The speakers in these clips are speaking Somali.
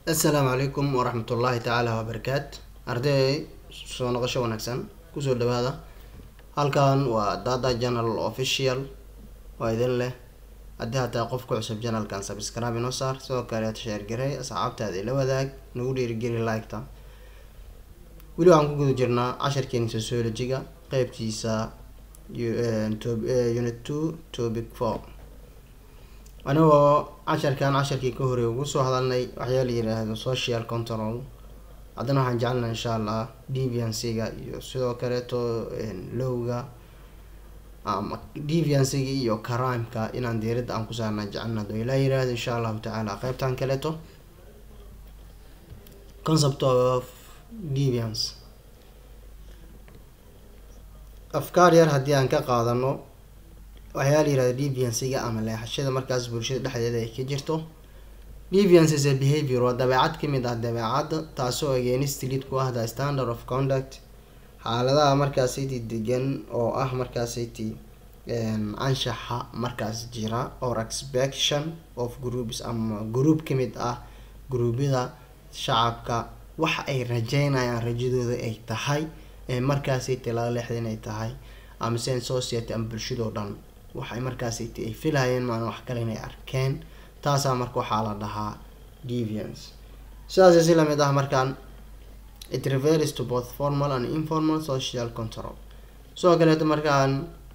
assalaamu calaykum waraxmatullaahi tacaala wabarakaat arday soo noqosho wanaagsan kusoo dhawaada halkan waa data journal official oo idin leh haddii hataa qof ku cusub janalkan subscribe inoo saar sidoo kaleet sheer garey asxaabtaada ila wadaag nagu dhiirigeli like-ta weli waxaan ku guda jirnaa casharkeeni sociology-ga qeybtiisa unit two topic four anigoo casharkan casharkii ka horey ugu soo hadalnay waxyaa la yiraahdo social control haddana waxaan jecelnaa insha allah deviancyga iyo sidoo kaleeto lowga ama deviancyga iyo crimeka inaan diiradda aan ku saarna jecelna hadoo ilaa yiraahdo insha allahu tacaala qeybtan kaleeto concept of deviance afkaar yar haddii aan ka qaadano waxyaa la yirahda deviancyga ama leexashada markaas bulshada dhexdeeda ay ka jirto deviance is a behavior waa dabeecad kamid ah dabeecadda taasoo against lead ku ah the standard of conduct xaaladaha markaasiti degan oo ah markaasiti anshaxa markaas jira or expectation of groups ama group kamid ah gruubyada shacabka wax ay rajeynayaan rajadooda ay tahay ee markaasiti laga leexda inay tahay ama sen society ama bulshadoo dhan waxay markaasiti ay filhayeen maan wax kale inay arkeen taasaa marka waxaa la dhahaa deviance sidaas si lamid ah markaan it refers to both formal and informal social control sidoo kaleeto markaan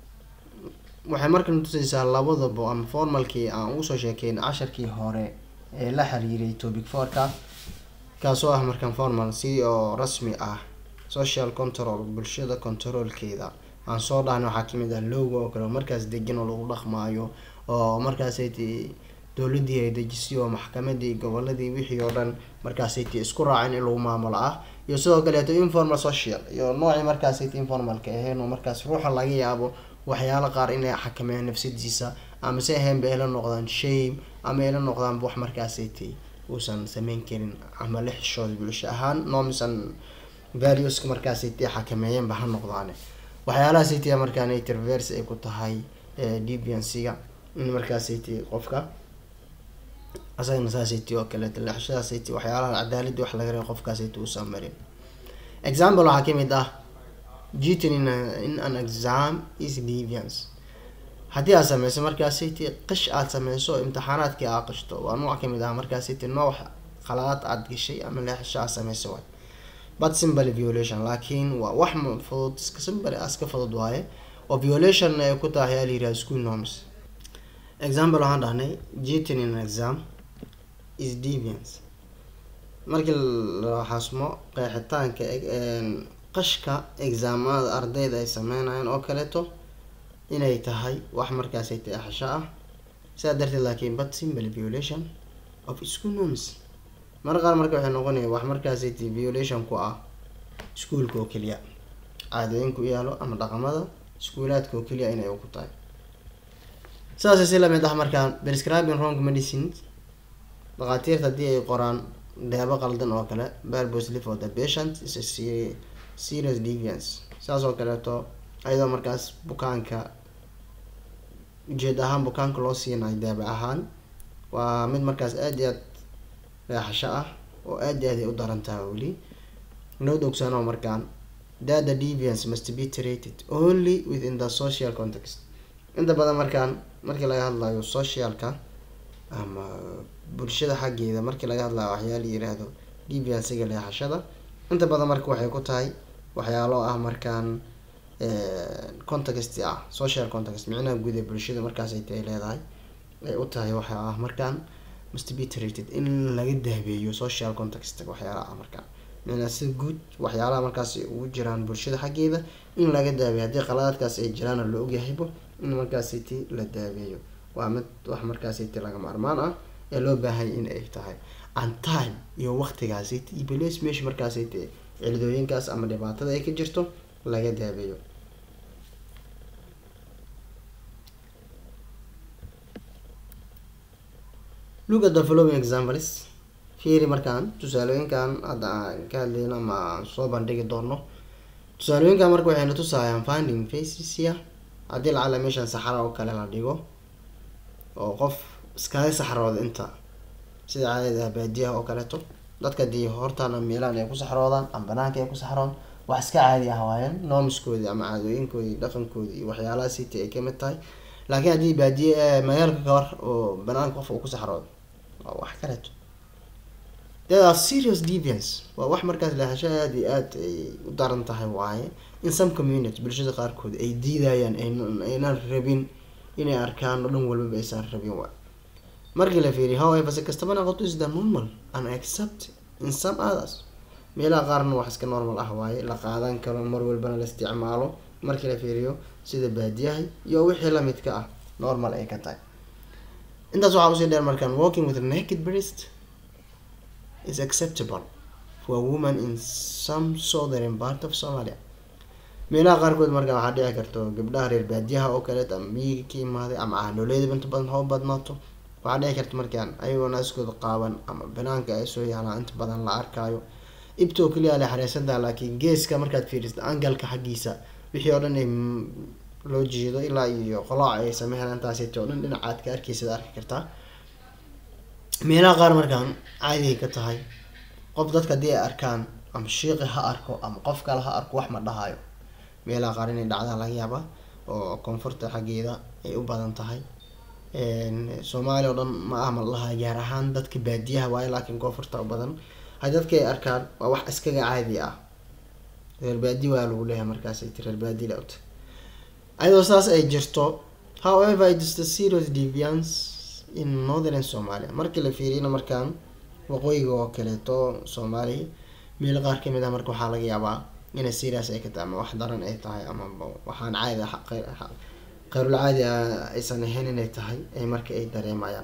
waxay markan tusaysaa labadaba ama formalkii aan ugu soo sheekeyn casharkii hore ee la xiriiray topic fourka kaasoo ah markaan formal si oo rasmi ah social control bulshada controlkeeda aan soo dhahna waxaa kamid ah lowga oo kale markaas degan oo lagu dhaqmaayo oo markaasati dowladii ay dejisay oo maxkamadii goboladii wixii oo dhan markaasati isku raaceen in lagu maamulo ah iyo sidoo kaleeto informal social iyo noocii markaasati informalka ahayn oo markaas ruuxa laga yaabo waxyaalo qaar inay xakameeyaan nafsadiisa ama se ahaynba ayla noqdaan shame ama ayla noqdaanba wax markaasati uusan sameyn karin ama la xishooda bulsho ahaan nomisan valueska markaasati xakameeyeenba ha noqdaane waxyaalahaasiti markaan traverse ay ku tahay deviancyga in markaasiti qofka asagana saasiti oo kaleeto leexashadaasiti waxyaalaha cadaaladii wax laga reebo qofkaasiti uusan marin example waxaa kamid ah jitin in, in an exam is deviance haddii aad sameyso markaasiti qish aada sameyso imtixaanaadkii aa qishto waa nooc kamid ah markaasiti nooc qaladaad aada gashay ama leexasho aad sameyso waay but simple violation laakiin waa wax fudud iska simple iska fudud waaye oo violation ay ku tahay ayaa la yiraha school norms example waxaan dhahnay jitin in exam is deviance markii la xasmo qeexitaanka qashka exaamada ardayda ay sameynayaan oo kaleeto inay tahay wax markaasay teexasho ah sidaa darteed laakiin but simple violation of school norms mar qaar marka waxay noqonaya wax markaasay t violation ku ah iskuolka oo keliya caadooyin ku yaalo ama dhaqamada iskuulaadka oo keliya inay ku tahay sidaas si lamid ah markaan prescribing wrong medicines dhakhaatiirta haddii ay qoraan deebo qaldan oo kale purposely for the patient is a serious deviance sidaas oo kaleeto ayadoo markaas bukaanka ujeed ahaan bukaanka loo siinayo deeba ahaan waa mid markaas aada iyo aad leexasho ah oo aada iyo aad ay u daran tahay weli noo dogsaanoo markaan data deviance must be treated only within the social context inta badan markaan markii laga hadlayo socialka ama bulshada xaggeeda markii laga hadlayo waxyaala yiraahdo deviancega leexashada inta badan marka waxay ku tahay waxyaalo ah markaan context ah social context micnaha guud ee bulshada markaas ay tahay leedahay ay u tahay waxa ah markaan must be treated in laga daabeeyo social context waxyaalaha ah markaan micnaa sida guud waxyaalaha markaas ugu jiraan bulshada xaggeeda in laga daabeeyo haddii qaladaadkaas ay jiraana la ogyahaybo in markaasiti la daabeeyo waa mid wax markaasiti laga maarmaan ah ee loo baahanya in ay tahay an time iyo waqtigaasiti iyo bales meesha markaasiti ciladooyinkaas ama dhibaatada ay ka jirto laga daabeeyo look at the following examples fiiri markaan tusaalooyinkan hadda aan ka hadlayno ama aan soo bandhigi doono tusaalooyinkan marka waxayna tusayaan finding facesia haddii lacala meeshan saxara oo kale la dhigo oo qof iskaga saxrooda inta sida caadada baadiyaha oo kaleeto dadka dii hortaana meelaan ay ku saxroodaan ama banaanka ay ku saxroon wax iska caadi ah waayeen normiskoodii ama caadooyinkoodii dhaqankoodii iyo waxyaalaha city ay kamid tahay laakiin haddii baadiye magaalka kawar oo banaanka qof uu ku saxroodo waa wax kaleeto there are serious deviance waa wax markaas leexasho aada iyo aada ay u daran tahay waaye in some community bulshada qaarkood ay diidayaan aynan rabin inay arkaan oo dhan walbaba aysan rabin waay markii la fiiriyo however si kastaba noqoto is the normal and accept in some others meelaha qaarna wax iska normal ah waaye la qaadan karo mar walbana la isticmaalo markii la fiiriyo sida baadiyahay iyo wixii lamidka ah normal ay ka tahay intaas waxaa usii dheer markaan walking with naked breast is acceptable for a woman in some southern part of somalia meelaha qaarkood markaa waxaa dhici karto gabdhaha reer baadiyaha oo kaleet ama miyiga ka imaaday ama ahnooleyda inta badan hoo badnaato waxaa dhici karta markaan ayagoo naaskooda qaaban ama banaanka ay soo yaalaan inta badan la arkaayo ibtoo keliya le xareysanta laakiin geeska markaad fiiristo angalka xaggiisa wixii oo dhan ay loo jeedo ilaa iyo qolaac ay sameeyaan intaasito o dhan dhinacaad ka arkeysaad arki kartaa meelaha qaar markaan caadiay ka tahay qof dadka haddii ay arkaan ama shiiqi ha arko ama qof kale ha arko wax ma dhahayo meelaha qaar inay dhacdaan laga yaaba oo koonfurta xaggeeda ay u badan tahay soomaaliya oo dhan ma ah ma laha gaar ahaan dadka baadiyaha waayo laakiin koonfurta u badan hay dadka ay arkaan waa wax iskaga caadi ah reer baadi waa lagu leeyahay markaas ay ti reer baadi la ota ayadoo saas ay jirto however it is the serious deviance in northern somalia markii la fiiriyana markaan waqooyiga oo kaleeto soomaaliya meel qaar kamid ah marka waxaa laga yaabaa inay serious ay ka tahay ama wax daran ay tahay ama waxaan caadi qayrul caadi aysan ahayn inay tahay ay marka ay dareemayaan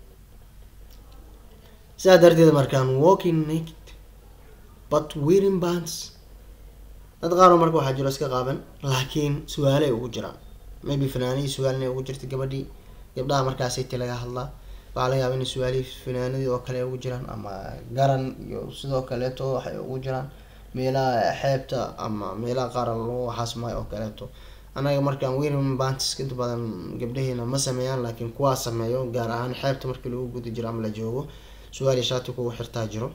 sidaa darteed markaan walking naked but wearing bands dad qaaroo marka waxaa jiro iska qaaban laakiin su-aalay ugu jiraan maybe fanaanadii su-aal inay ugu jirta gabadhii gabdhaha markaasiti laga hadlaa waxaa laga yaaba inay su-aalihii fanaanadii oo kale ugu jiraan ama garan iyo sidoo kaleeto waxay ugu jiraan meelaha xeebta ama meelaha qaar loo xasmaayo oo kaleeto anaga markaan wearing bands inta badan gabdhaheena ma sameeyaan laakiin kuwaa sameeyo gaar ahaan xeebta markii lagu guda jiro ama la joogo su-aal iyo shaati kuwa xirtaa jiro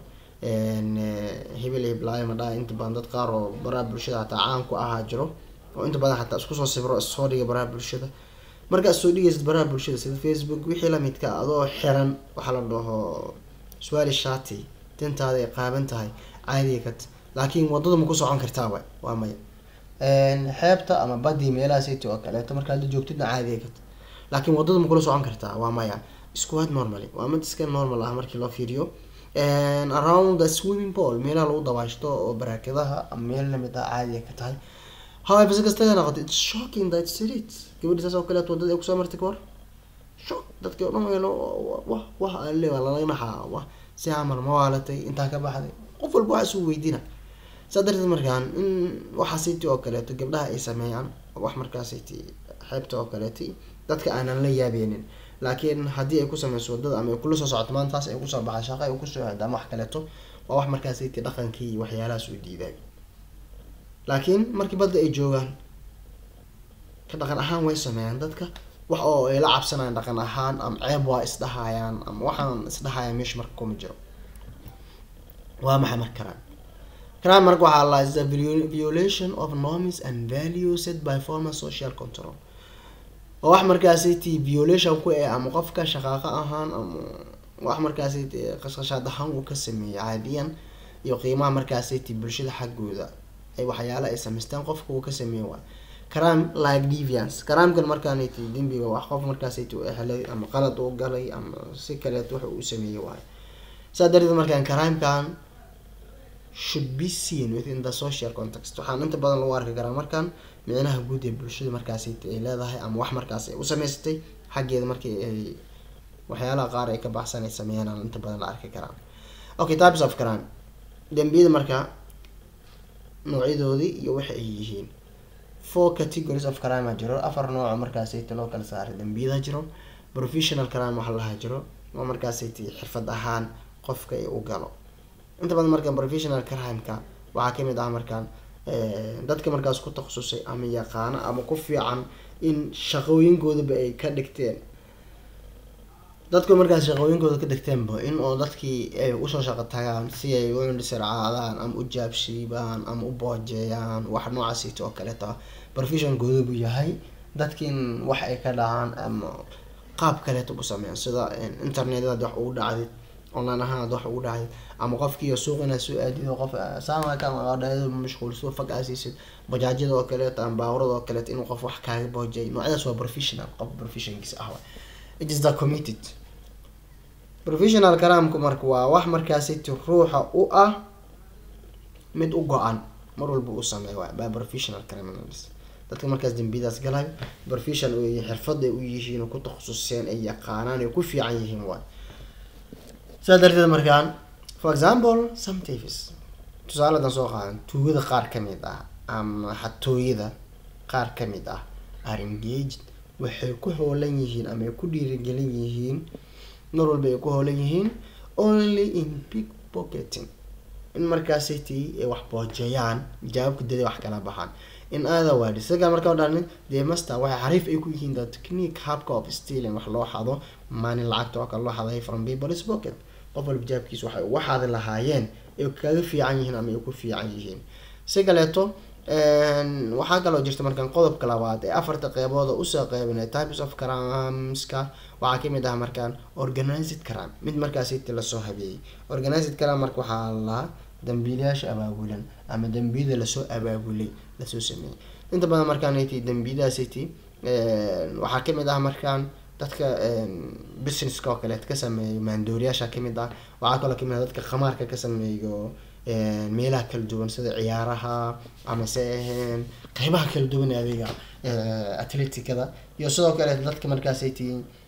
hebel hiblaayo madhaa inta badan dad qaar oo baraha bulshada hataa caan ku ahaa jiro oo inta badan xataa isku soo sibro issoo dhiga baraha bulshada markaad soo dhigaysid baraha bulshada sida facebook wixii lamidka adoo xiran waxaa la dhaho su-aali shaati tintaada ay qaaban tahay caadiga kat laakiin wadada ma ku socon kartaa wa waa maya xeebta ama badii meelaha city oo kaleeto markaad la joogtidna caadiga kat laakiin wadada ma kula socon kartaa waa maya squad normally waa mid iska normal ah markii loo fiiriyo around the swimming pool meelaha lagu dabaashto oo baraakadaha ama meel lamid ah caadiga ka tahay however si kasta noqoto it's shocking that street gabadhi saas oo kaleeto wadada ay kusoo martay kawar shock dadkii o dhan weelo wah wah alle waa lalaga naxaa wah si camal ma waalatay intaa ka baxday qof walba waxaa isu weydiina saa darteed markaan in waxaa city oo kaleeto gabdhaha ay sameeyaan wax markaa city xeebta oo kaleeti dadka aanan la yaabeenin laakiin haddii ay ku sameyso wadada ama ay kula soo socoto maantaas ay kusoo baxay shaqo ay kusoo aado ama wax kaleeto waa wax markaa city dhaqankii iyo waxyaalahaas u diiday laakiin markii badda ay joogaan ka dhaqan ahaan way sameeyaan dadka wax oo ay la cabsanayaan dhaqan ahaan ama ceeb waa isdhahayaan ama waxaan isdhahayaan meesha marka kuma jiro waa maxay marka karaan karaan marka waxaa la is the violation of norms and values set by former social control oo wax markaasi t violation ku eh ama qofka shaqaaqo ahaan ama wax markaasi qashqashaad ahaan uu ka sameeyay caadiyan iyo qiimaha markaasi t bulshada xaggooda ay waxyaala ay samaysteen qofka uu ka sameey waay crime like deviance crimekan markaan t dembiga wax qof markaasi t helay ama qalad uu galay ama si kaleeto wax uu sameeyey waayo saa darteed markaan crimekan should be seen within the social context waxaan inta badan lagu arki karaa markaan micnaha guud ee bulshada markaasi ay leedahay ama wax markaas ay u sameysatay xaggeeda markii ay waxyaalaha qaar ay ka baxsan ay sameeyaan aan inta badan la arki karaa okay types of crime dembiyada marka noocyadoodii iyo waxa ay yihiin four categories of crime a jiro afar nooco markaasayta loo kala saaray dembiyada jiro professional crime waxa lahaa jiro oo markaasayta xirfad ahaan qofka u galo inta badan markaan professional crime-ka waxaa kamid ah markaan dadka markaas ku takhasusay ama yaqaano ama ku fiican in shaqooyinkoodaba ay ka dhigteen dadku markaas shaqooyinkooda ka degteenba in oo dadkii ay usoo shaqo tagaan si ay u indhisircaadaan ama u jaabshiibaan ama u boojeeyaan wax noocaasiito oo kaleeta professionkooda buu yahay dadkiin wax ay ka dhacaan ama qaab kaleeta u sameeyaan sida internetada wax ugu dhacdid online ahaan ad wax ugu dhacdid ama qofkii suuq inaad soo aadid oo qof saamakaadhayado mashquulso fag aasiisid bajaajyada oo kaleeta ama baawrada oo kaleeta inuu qof wax kaaga boojay noocyadaas waa professional qof professionkiisa ah it is the committed professional karaamku marka waa wax markaasiti ruuxa u ah mid u go-an mar walba uu sameeyo waa by professional criminals dadka markaas dambiyadaas galayo professional oo xirfad ay u yihiin oo ku takhasuseen ay yaqaanaan ay ku fiican yihiin waay saa darteed markaan for example some tavis tusaaladan soo qaadan tuugada qaar kamid ah ama xatooyada qaar kamid ah are engaged waxay ku hoolan yihiin ama ay ku dhiirigelin yihiin mar walba ay ku hoolan yihiin only in big pocketing in markaasiti ay wax boojeeyaan jawaabka dada wax kala baxaan in other word isaga markaa dhanin dee master waxay xariif ay ku yihiin the technique habka of stealing wax loo xado maalin lacagta oo kale loo xaday from people's pocket qof walba jawaabkiisa waxay uga xadi lahaayeen ay kaga fiican yihiin ama ay ku fiican yihiin si kaleeto waxaa kaloo jirta markaan qodobka labaad ee afarta qeybood oo usoo qeybinay types of cramska waxaa kamid ah markaan organized cram mid markaasiti lasoo habeeyey organized cram marka waxaa lahaa dambiilayaasha abaabulan ama dambiyada lasoo abaabulay lasoo sameeyey inta badan markaan ti dambiyadaasiti waxaa kamid ah markaan dadka businesska oo kaleet ka sameeyo maandooriyaasha kamid ah waxaa kaloo kamid ah dadka khamaarka ka sameeyo meelaha kala duwan sida ciyaaraha ama se aheen qeybaha kala duwan ee adiga atleticada iyo sidoo kale dadka markaasati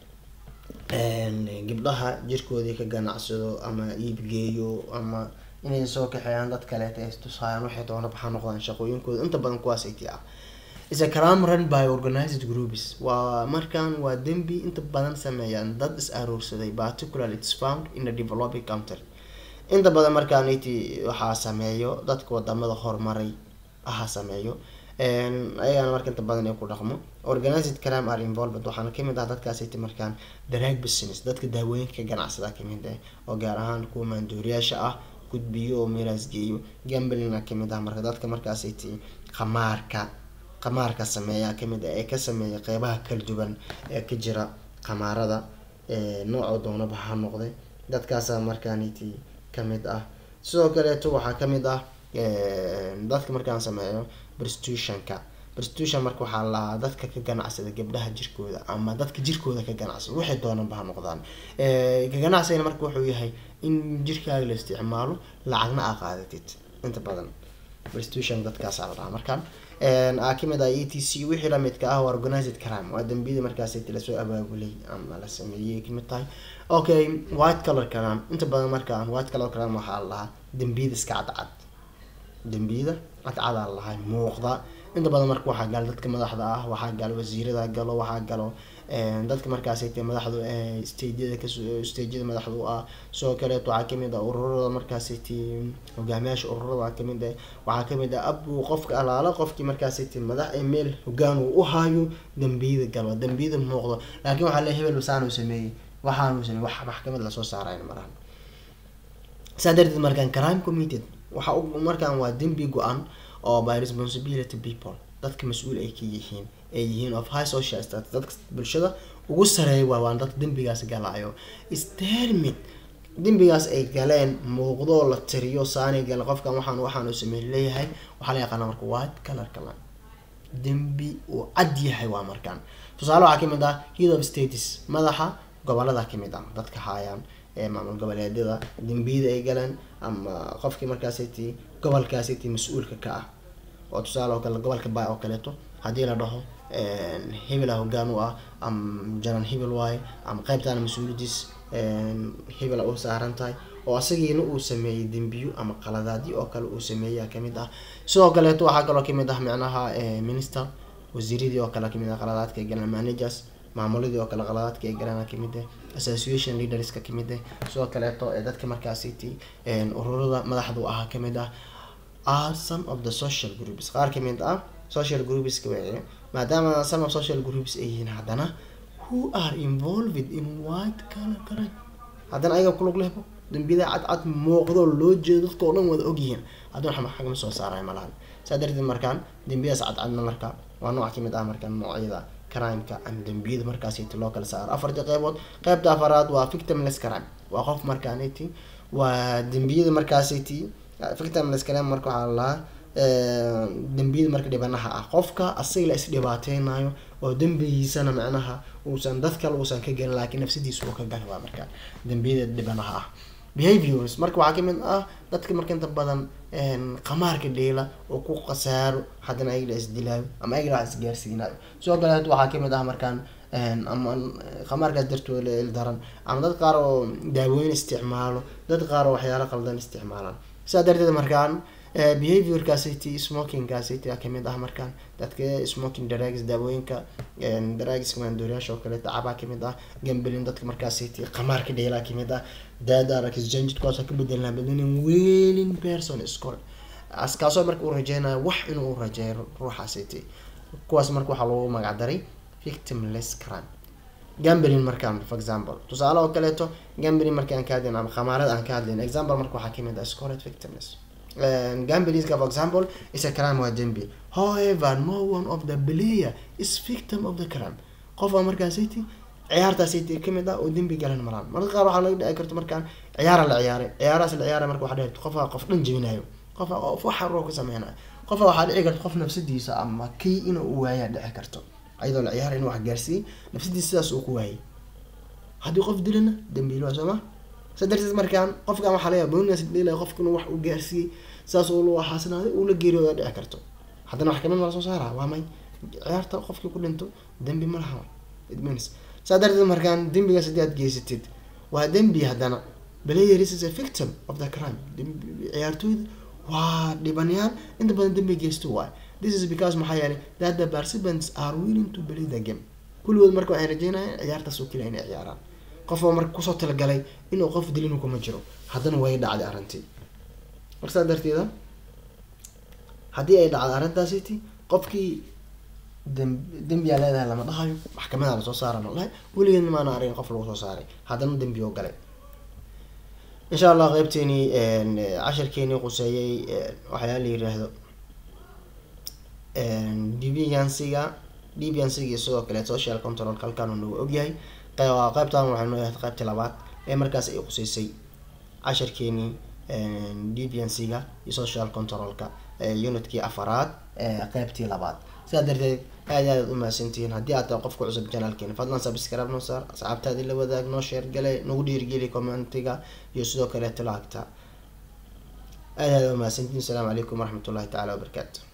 gabdhaha jirkoodii ka ganacsado ama iibgeeyo ama inay soo kaxeeyaan dad kaleeta ay tusaayaan waxay doona baxaa noqdaan shaqooyinkooda inta badan kuwaas ay ti ah is a crime run by organized groups waa markan waa dembi inta badan sameeyaan dad is aroorsaday particularly its found in a developing country inta badan markaan iti waxaa sameeyo dadka wadamada horumaray aha sameeyo ayagana marka inta badan ay ku dhaqmo organized crime are involved waxaana kamid ah dadkaas iti markaan drag business dadka daawooyinka ka ganacsada kamid ah oo gaar ahaan kuwa maandooriyaasha ah gudbiyo oo meelaas geeyo gamblina kamid ah marka dadka markaas iti qamaarka qamaarka sameeya kamid ah ee ka sameeya qeybaha kala duwan ee ka jira qamaarada noocoo doonaba ha noqday dadkaasa markaaniti kamid ah sidoo kaleeto waxaa kamid ah dadka markaan sameeyo prostitutionka prostitution marka waxaa lahaa dadka ka ganacsada gabdhaha jirkooda ama dadka jirkooda ka ganacsada waxay doonanba ha noqdaan ka ganacsigana marka wuxuu yahay in jirkaaga la isticmaalo lacagna aa qaadatid inta badan prostitution dadkaasaa la dhahaa markaan aa kamid ah e t c wixii lamidka ah organized crime waa dambiyada markaas lasoo abaabulay ama la sameeyey kamid tahay okay white color crime inta badan markaan white color crime waxaa la lahaa dambiyada iska cadcad dambiyada cadcadaa lahay muuqda inta badan marka waxaa galo dadka madaxda ah waxaa galo wasiirada galo waxaa galo dadka markaasayte madaxdu stageyada kas stageyada madaxda u ah sidoo kaleeto waxaa kamid ah ururada markaasayte hogaamiyaasha ururada kamid ah waxaa kamid ah abu qofka alaala qofkii markaasayte madax ee meel hogaan uu u hayo dambiyada galo dambiyada muuqdo laakiin waxaa le hebel saanu sameeyey waxaanu sameeyey wax maxkamad lasoo saarayn maraan saa darteed markaan crime committed waxa markaan waa dembi go-an oo by responsibility people dadka mas-uul ay ka yihiin ay yihiin of high social status dadka bulshada ugu sareeya waa waan dadka dembigaas galaayo stermid dembigaas ay galeen muuqdoo la tiriyo saanay galen qofkan waxaan waxaanu sameey leeyahay waxaa la yaqaana marka white color kalan dembi uu cad yahay waa markaan tusaale waxaa kamid ah head of states madaxa gobolada kamid ah dadka haayaan ee maamul goboleedyada dembiyada ay galeen ama qofkii markaasiti gobolkaasiti mas-uulka ka ah oo tusaale oo kale gobolka bay oo kaleeto haddii la dhaho hebela hogaan u ah ama jaran hebel waaye ama qeybtaana mas-uuliyadiis hebela u saaran tahay oo asagiina uu sameeyey dembiyo ama qaladaadyo oo kale uu sameeya kamid ah sidoo kaleeto waxaa kaloo kamid ah micnaha minister wasiiradii oo kale kamid ah qaladaadka ay galeen managers maamuladii oo kale qaladaadka ay galeen kamid ah association leaderska kamid ah sidoo kaleeto ee dadka markaasiti ururada madaxdu ahaa kamid ah are some of the social groups qaar kamid ah social groupska wey maadaama some of social groups ay yihiin haddana who are involved in white color crime haddana ayaga kulug lehbo dambiyada cadcad muuqdoo loo jeedo dadka oo dhan wada ogyihiin haddana wax maxkamad soo saaraya malahan saa darteed markaan dambiyadaas cadcadna marka waa nooc kamid ah markaan noocyada crimeka ama dambiyada markaasiti loo kala saaro afarta qeybood qeybta afaraad waa victimless crime waa qof markaaniti waa dambiyada markaasiti victimless crime marka waxaa lalahaa dambiyada marka dhibanaha ah qofka asaga la isdhibaateynayo oo dembigiisana macnaha uusan dad kale uusan ka gelin laakiin nafsadiisa uu ka gali waa marka dambiyada dhibanaha ah behaviors marka waxaa kamid ah dadka marka inta badan qamaarka dheela oo ku khasaaro haddana ayaga la isdilaayo ama ayaga la wax isgaarsiinayo sidoo kale waxaa kamid ah markaan ama qamaarkaas dartooda daran ama dad qaar oo daawooyin isticmaalo dad qaar oo waxyaalo qaldan isticmaalaan sidaa darteed markaan behaviorkaasiti smokingkaasiti a kamid ah markaan dadka smoking drugs daawooyinka drugs maandooriyaasha oo kaleeta cabaa kamid ah gambalin dadka markaasiti qamaarka dheelaa kamid ah dadarexchanged kuwaas ka bedelnaa bedelin wailing person school kaasoo marka uu rajeynayo wax inuu rajeeyo ruuxaasiti kuwaas marka waxaa lagu magac daray victimless crime gambalin markaan for example tusaale oo kaleeto gambalin markaan ka hadlayn ama khamaarada aan ka hadlayn example marka waxaa kamid ah scored victimless gambeliska for example is a crime waa dembi however no one of the player is victim of the crime qofa markaasiti ciyaartaasiti kamid ah oo dembi galan maraan marka qaar waxaa laga dhici karto markaan ciyaara la ciyaaray ciyaarahaas la ciyaaray marka waxaa dhici qofa qof dhan jebinayo qofa qof waxa roo ka sameynayo qofa waxaa dhici karta qof nafsadiisa ama kii inuu u waayaa dhici karto ayadoo la ciyaaray inuu wax gaarsiiyey nafsadiisa sidaas uu ku waayay haddii qof dilana dembiilo waa soo ma sa darteed markaan qofkan waxaa laga boonigaas dhilay qofka inuu wax u gaarsiiyey saas oo loo xaasinaaday uu la geeriyooda dhici karto haddana wax kamid ma lasoo saara waa may ciyaarta qofkii ku dhinto dembi ma laha it means saa darteed markaan dembigaas haddii aad geysatid waa dembi haddana player is a victim of the crime ciyaartooyda waa dhibanayaal inta badan dembi geysto waay this is because maxaa yeelay that the participants are willing to play the game kulligood marka waxay rajeynayaan ciyaartaas oo keliya inay ciyaaraan qofba marka kusoo talagalay inuu qof dilinu kuma jiro haddana way dhacday arrintii marka saa darteeda haddii ay dhacday arrintaasiti qofkii dam dembiyaa leedahay lama dhahayo maxkamada lasoo saara ma dhahay weligeedna maana aragin qof lagu soo saaray haddana dembi oo galay insha allah qeybteenii cashirkeenii quseeyey waxyaala la yiraahdo deviansiga deviansiga iyo sidoo kale social control halkaan uu nagu ogyahay qeybtan waxay noo ahayd qeybtii labaad ee markaas ay quseysay cashirkeenii deviansiga iyo social controlka unitkii afaraad qeybtii labaad sidaa darteed aad aad u mahadsantihiin haddii aad tahay qofka cusub janaalkeena fadlan subscribe noo saar asxaabtaadii la wadaag noo sheer gale nagu dhiirigeli commentiga iyo sidoo kale talaagta aad aad u mahadsantihiin asalaamu calaykum waraxmatullahi tacaala wabarakaatu